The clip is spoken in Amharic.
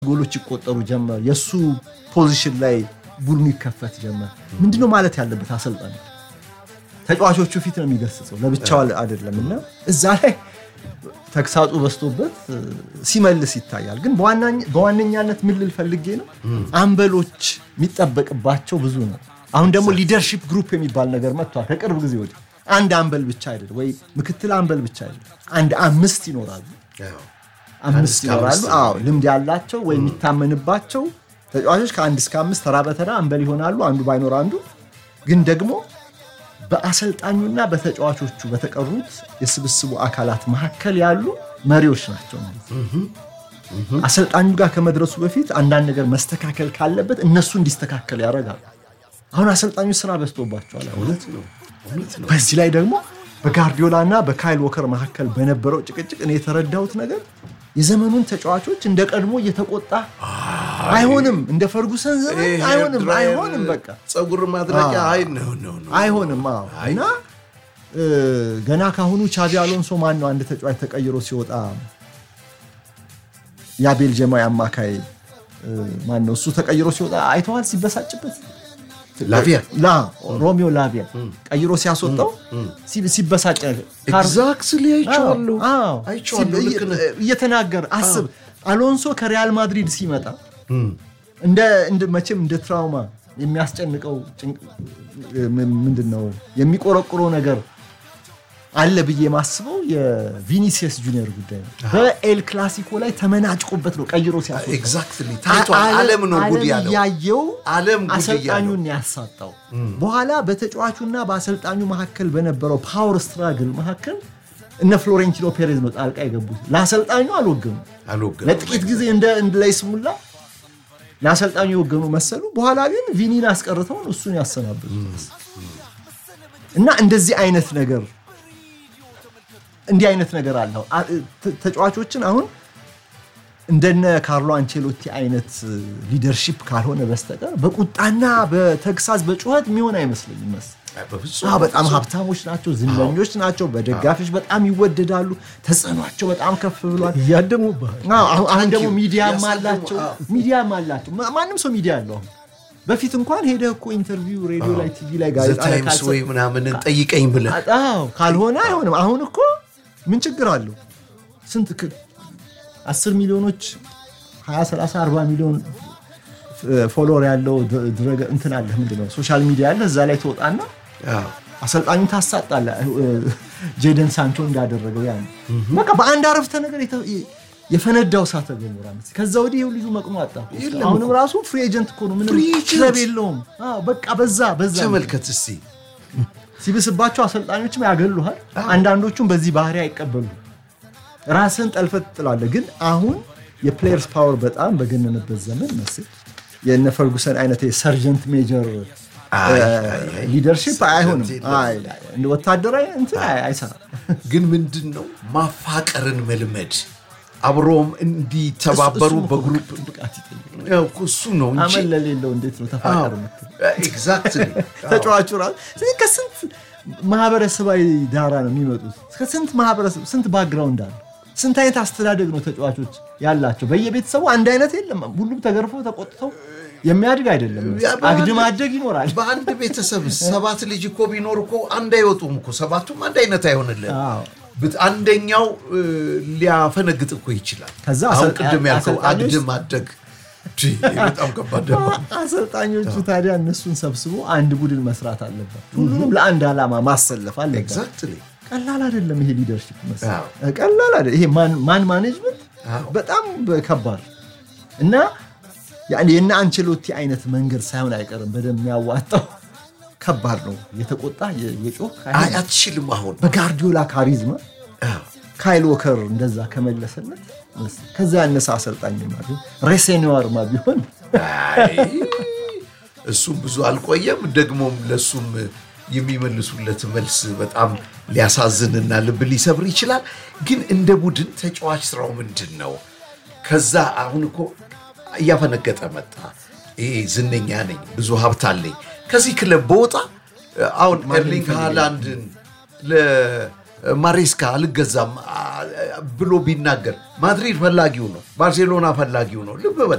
ጎሎች ይቆጠሩ ጀመር። የእሱ ፖዚሽን ላይ ቡድኑ ይከፈት ጀመር። ምንድነው ማለት ያለበት አሰልጣኝ ተጫዋቾቹ ፊት ነው የሚገስጸው፣ ለብቻው አይደለም። እና እዛ ላይ ተግሳጹ በዝቶበት ሲመልስ ይታያል። ግን በዋነኛነት ምን ልል ፈልጌ ነው አምበሎች የሚጠበቅባቸው ብዙ ነው። አሁን ደግሞ ሊደርሺፕ ግሩፕ የሚባል ነገር መጥቷል ከቅርብ ጊዜ ወዲህ። አንድ አምበል ብቻ አይደለም ወይ ምክትል አምበል ብቻ አይደለም፣ አንድ አምስት ይኖራሉ አምስት ይኖራሉ። አዎ ልምድ ያላቸው ወይ የሚታመንባቸው ተጫዋቾች ከአንድ እስከ አምስት ተራ በተራ አምበል ይሆናሉ። አንዱ ባይኖር አንዱ ግን ደግሞ በአሰልጣኙና በተጫዋቾቹ በተቀሩት የስብስቡ አካላት መካከል ያሉ መሪዎች ናቸው ማለት ነው። አሰልጣኙ ጋር ከመድረሱ በፊት አንዳንድ ነገር መስተካከል ካለበት እነሱ እንዲስተካከል ያደርጋሉ። አሁን አሰልጣኙ ስራ በዝቶባቸዋል። በዚህ ላይ ደግሞ በጋርዲዮላ እና በካይል ወከር መካከል በነበረው ጭቅጭቅ እኔ የተረዳሁት ነገር የዘመኑን ተጫዋቾች እንደ ቀድሞ እየተቆጣ አይሆንም፣ እንደ ፈርጉሰን ዘመን አይሆንም፣ አይሆንም፣ በቃ ፀጉር ማድረቂያ አይ ነው ነው አይሆንም። አዎ እና ገና ካሁኑ ቻቢ አሎንሶ ማን ነው አንድ ተጫዋች ተቀይሮ ሲወጣ ያ ቤልጅየማዊ አማካይ ማን ነው እሱ ተቀይሮ ሲወጣ አይተዋል ሲበሳጭበት ላቪያ ሮሚዮ ላቪያ ቀይሮ ሲያስወጣው ሲበሳጭ ኤግዛክትሊ አይቼዋለሁ አይቼዋለሁ ልክ ነህ እየተናገረ አስብ አሎንሶ ከሪያል ማድሪድ ሲመጣ እንደ መቼም እንደ ትራውማ የሚያስጨንቀው ምንድን ነው የሚቆረቁረው ነገር አለ ብዬ የማስበው የቪኒሲየስ ጁኒየር ጉዳይ ነው። በኤል ክላሲኮ ላይ ተመናጭቆበት ነው ቀይሮ ሲያስወጣው ኤግዛክትሊ ታይቷል። ዓለም ነው ጉድ ያለው ያየው ዓለም ጉድ አሰልጣኙን ያሳጣው። በኋላ በተጫዋቹና በአሰልጣኙ መካከል በነበረው ፓወር ስትራግል መካከል እነ ፍሎሬንቲኖ ፔሬዝ ነው ጣልቃ የገቡት። ለአሰልጣኙ አልወገኑ አልወገኑ ለጥቂት ጊዜ እንደ ለይስሙላ ለአሰልጣኙ የወገኑ መሰሉ። በኋላ ግን ቪኒን አስቀርተውን እሱን ያሰናብቱ እና እንደዚህ አይነት ነገር እንዲህ አይነት ነገር አለው። ተጫዋቾችን አሁን እንደነ ካርሎ አንቼሎቲ አይነት ሊደርሺፕ ካልሆነ በስተቀር በቁጣና በተግሳዝ በጩኸት የሚሆን አይመስለኝም። በጣም ሀብታሞች ናቸው፣ ዝነኞች ናቸው፣ በደጋፊዎች በጣም ይወደዳሉ። ተጽዕኗቸው በጣም ከፍ ብሏል። እያደሙብሃል። አሁን ደግሞ ሚዲያም አላቸው፣ ሚዲያም አላቸው። ማንም ሰው ሚዲያ አለው አሁን በፊት እንኳን ሄደ እኮ ኢንተርቪው ሬዲዮ ላይ ቲቪ ላይ ጋዜጣ ላይ ታይምስ ወይ ምናምንን ጠይቀኝ ብለህ ካልሆነ አይሆንም። አሁን እኮ ምን ችግር አለው? ስንት አስር ሚሊዮኖች 20 30 40 ሚሊዮን ፎሎወር ያለው እንትን አለ ምንድን ነው ሶሻል ሚዲያ አለ። እዛ ላይ ትወጣና አሰልጣኙ ታሳጣለ። ጄደን ሳንቾ እንዳደረገው ያ በቃ በአንድ አረፍተ ነገር የፈነዳው እሳተ ገሞራ ከዛ ወዲህ ይኸው ልጁ መቅኖ አጣ። አሁንም ራሱ ፍሪ ኤጀንት እኮ ነው፣ ምንም ክለብ የለውም። በቃ በዛ በዛ ተመልከት እስቲ ሲብስባቸው አሰልጣኞችም ያገሉሃል። አንዳንዶቹም በዚህ ባህሪ አይቀበሉ ራስን ጠልፈት ትጥላለህ። ግን አሁን የፕሌየርስ ፓወር በጣም በገነነበት ዘመን መስል የእነ ፈርጉሰን አይነት የሰርጀንት ሜጀር ሊደርሺፕ አይሆንም። ወታደራዊ እንትን አይሰራም። ግን ምንድን ነው ማፋቀርን መልመድ አብሮም እንዲተባበሩ በግሩፕ እሱ ነው እንጂ አመል ለሌለው እንዴት ነው ተፋቀር የምትል? ኤግዛክትሊ ተጫዋቹ ራሱ ከስንት ማህበረሰባዊ ዳራ ነው የሚመጡት። ከስንት ማህበረሰብ ስንት ባክግራውንድ አለ። ስንት አይነት አስተዳደግ ነው ተጫዋቾች ያላቸው። በየቤተሰቡ አንድ አይነት የለም። ሁሉም ተገርፈው ተቆጥተው የሚያድግ አይደለም። አግድም አደግ ይኖራል። በአንድ ቤተሰብ ሰባት ልጅ እኮ ቢኖር እኮ አንድ አይወጡም እኮ ሰባቱም አንድ አይነት አይሆንልን። አንደኛው ሊያፈነግጥ እኮ ይችላል። ከዛ አሁን ቅድም ያልከው አግድም አደግ በጣም ከባድ ደግሞ አሰልጣኞቹ ታዲያ እነሱን ሰብስቦ አንድ ቡድን መስራት አለበት። ሁሉንም ለአንድ ዓላማ ማሰለፍ አለበት። ኤግዛክትሊ ቀላል አይደለም ይሄ ሊደርሽፕ ቀላል አይደለም ይሄ ማን ማኔጅመንት በጣም ከባድ እና የእነ አንቸሎቲ አይነት መንገድ ሳይሆን አይቀርም በደንብ የሚያዋጣው ከባድ ነው። የተቆጣ የጮህ አትችልም። አሁን በጋርዲዮላ ካሪዝማ ካይል ወከር እንደዛ ከመለሰለት ከዛ ያነሰ አሰልጣኝማ ቢሆን ሬሴኒዋርማ ቢሆን እሱም ብዙ አልቆየም። ደግሞም ለሱም የሚመልሱለት መልስ በጣም ሊያሳዝንና ልብ ሊሰብር ይችላል። ግን እንደ ቡድን ተጫዋች ስራው ምንድን ነው? ከዛ አሁን እኮ እያፈነገጠ መጣ። ይሄ ዝነኛ ነኝ፣ ብዙ ሀብት አለኝ፣ ከዚህ ክለብ በወጣ አሁን ኤርሊንግ ሃላንድን ማሬስካ አልገዛም አ- ብሎ ቢናገር ማድሪድ ፈላጊው ነው፣ ባርሴሎና ፈላጊው ነው። ልብ በል